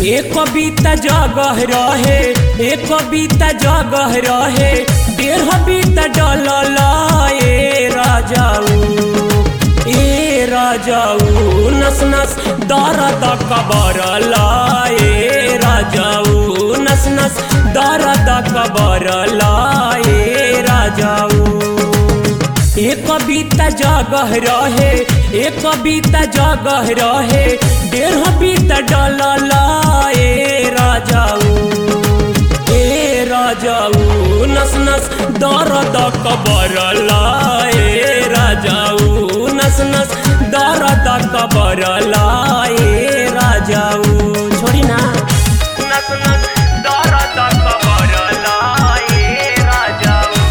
एक कविता जगह रहे एक कविता जगह रहे डेढ़ बीता डलल ए राजाऊ ए राजाऊ नस नस दर्द कबरल ए राजाऊ नस नस दर्द कबरल ए राजाऊ एक कविता जगह रहे एक कविता जगह रहे डेढ़ बीता डलल ए राजाऊ ए राजाऊ नस नस दर्द कबरल ए राजाऊ नस नस दर्द कबरल ए राजाऊ छोड़ी ना नस नस दर्द कबरल ए राजाऊ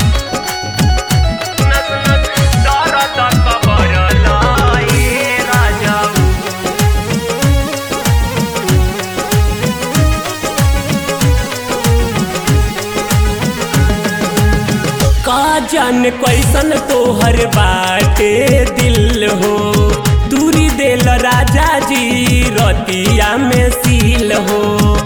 नस नस दर्द कबरल ए राजाऊ का जान कैसन तोहर बाटे दिल हो दूरी देल राजा जी रतिया में सील हो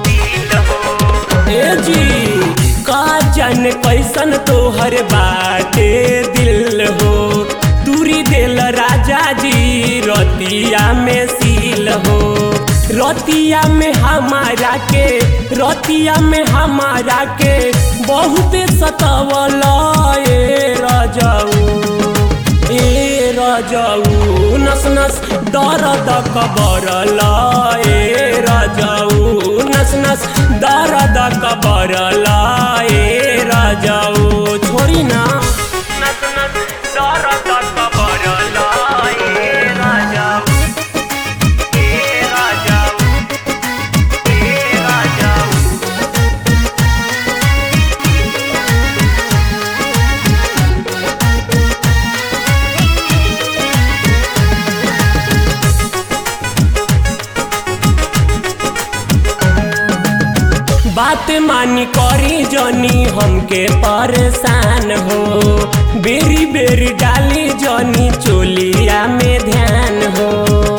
ए जी का जान कैसन तोहर बाटे दिल हो दूरी देल राजा जी रतिया में सील हो रतिया में हमारा के रतिया में हमारा के बहुत सतवल ए राजाऊ ए राजाऊ नस नस दर्द कबरल ए राजाऊ नस नस दर्द कबरल ए राजाऊ छोड़ी ना नस नस दर्द कबरल ए राजाऊ ए राजाऊ ए राजाऊ बात मानी करी जनी हमके परेशान हो बेरी बेरी डाली जनी चोलिया में ध्यान हो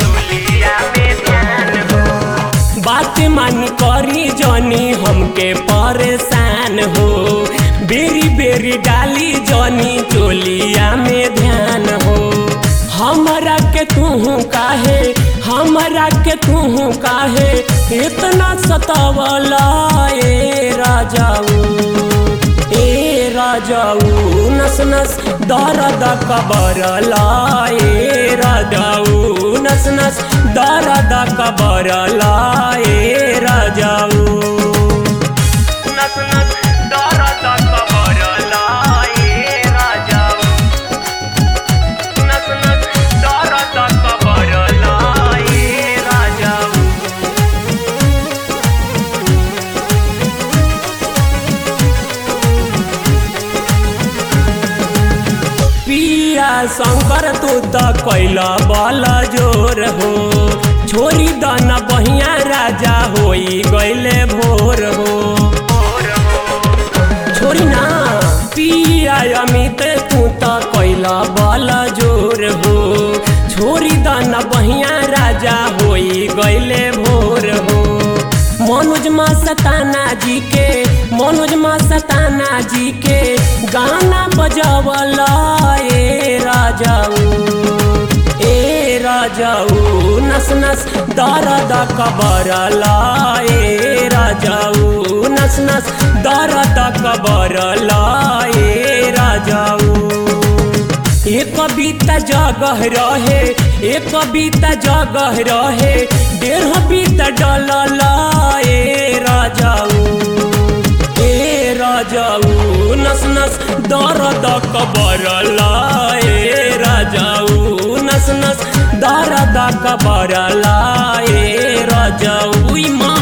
बात मानी करी जनी हमके परेशान हो बेरी बेरी डाली जनी चोलिया में ध्यान हो हमरा के तू काहे हमरा के तू काहे इतना सतावला ए राजाऊ ए राजाऊ नस नस दर्द कबरला ए राजाऊ नस नस दर्द कबरला ए राजाऊ नस नस दर्द कबरला ए राजाऊ नस नस दर्द कबरला ए राजाऊ पिया शंकर तू त कैला बल जोर हो छोरी दन बहिया राजा होई गैले भोर हो छोरी ना पिया अमित तू त कैला बल जोर हो छोरी दन बहिया राजा होई गैले भोर हो मनोज मा सताना जी के मनोज मा सताना जी के गाना बजावल ए राजाऊ ए राजाऊ नस नस दर्द कबरल ए राजाऊ नस नस दर्द कबरल ए राजाऊ एक कविता जगह रहे एक कविता जगह रहे डेढ़ बीता डलल ए राजाऊ ए राजाऊ नस नस दर्द कबरल ए राजाऊ नस नस दर्द कबरल ए राजाऊ ई माँ